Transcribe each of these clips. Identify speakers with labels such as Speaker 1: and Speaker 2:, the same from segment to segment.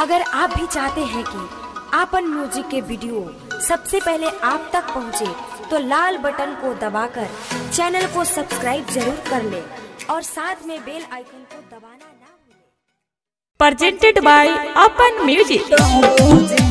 Speaker 1: अगर आप भी चाहते हैं कि आपन म्यूजिक के वीडियो सबसे पहले आप तक पहुंचे, तो लाल बटन को दबाकर चैनल को सब्सक्राइब जरूर कर ले और साथ में बेल आइकन को दबाना ना भूलें।
Speaker 2: presented by Open Music.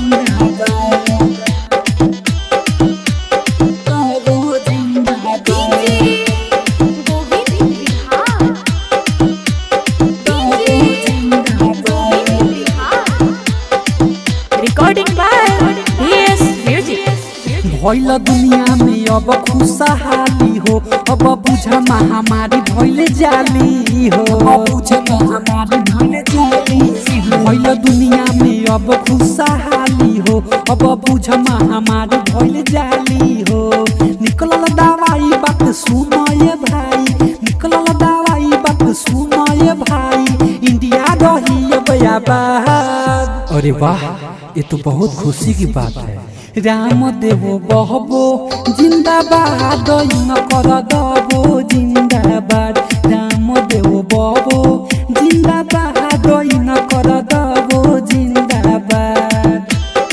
Speaker 2: Recording by DS Music.
Speaker 3: भइल दुनिया में अब खुशहाली हो अब बुझ महामारी भइल जाली हो बुझ महामारी भइल जाली भइल दुनिया में अब खुशहाली हो अब बुझ महामारी भइल जाली हो निकलल दवाई बात सुनो ये भाई निकलल दवाई बात सुनो ये भाई इंडिया रही अब आबाद अरे वाह ये तो बहुत खुशी की बात है राम देव बहबो जिंदाबाद न कर दबो जिंदाबाद राम देव बहबो जिंदाबाद न कर दबो जिंदाबाद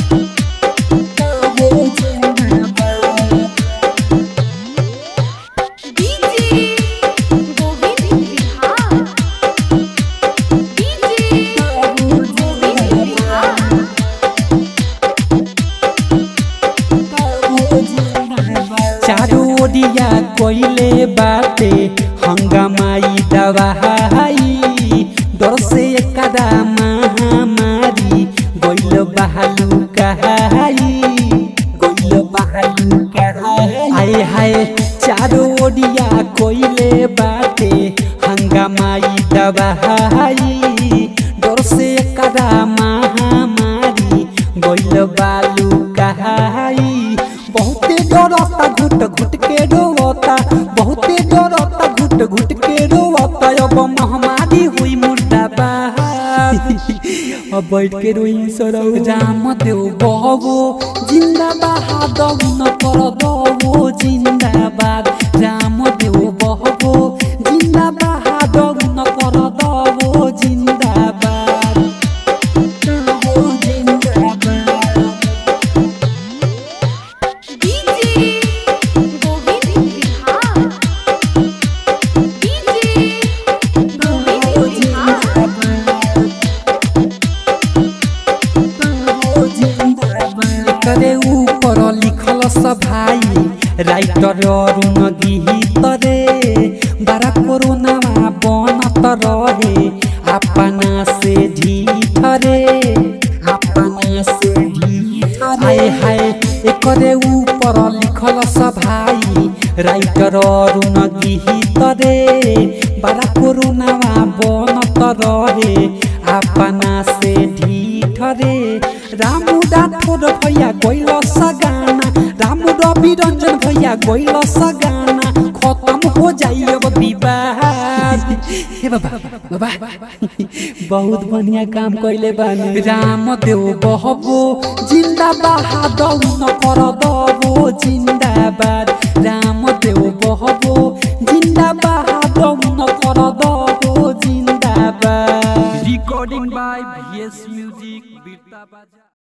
Speaker 3: दबो जिंदाबाद चारो ओडिया कोइले बाटे हंगामाई दवाई डर से एकदा महामारी गइल बहालू कहाई गइल बहालू कहाई हाय हाय चारो ओडिया कोइले बाटे हंगामाई दवाई डर से एकदा महामारी गइल बालू कहाई बहुते डरता घुट घुट के रोता बहुते डरता घुट घुट के रोता अब महामारी हुई मुर्दाबाद अब बैठ के रोई सरौ राम देव बहबो जिंदाबाद न कर दबो जिंदाबाद राम देव बहबो जिंदाबाद न कर दबो जिंदाबाद दबो जिंदाबाद करे ऊपर लिखल सब भाई राइटर अरुण गीत रे बारा कोरोना बनत रहे अपना से ढीठ रे अपना से ढीठ हाय हाय एकरे ऊपर लिखल सब भाई राइटर अरुण गीत रे बारा कोरोना बनत रहे अपना से ढीठ रे रामू राठौर भैया गइल सगाना रामू रवि रंजन भैया गइल सगाना खत्म हो जाई अब विवाद हे बाबा बाबा बहुत बढ़िया काम कइले बानी राम देव बहबो जिंदाबाद न कर दबो जिंदा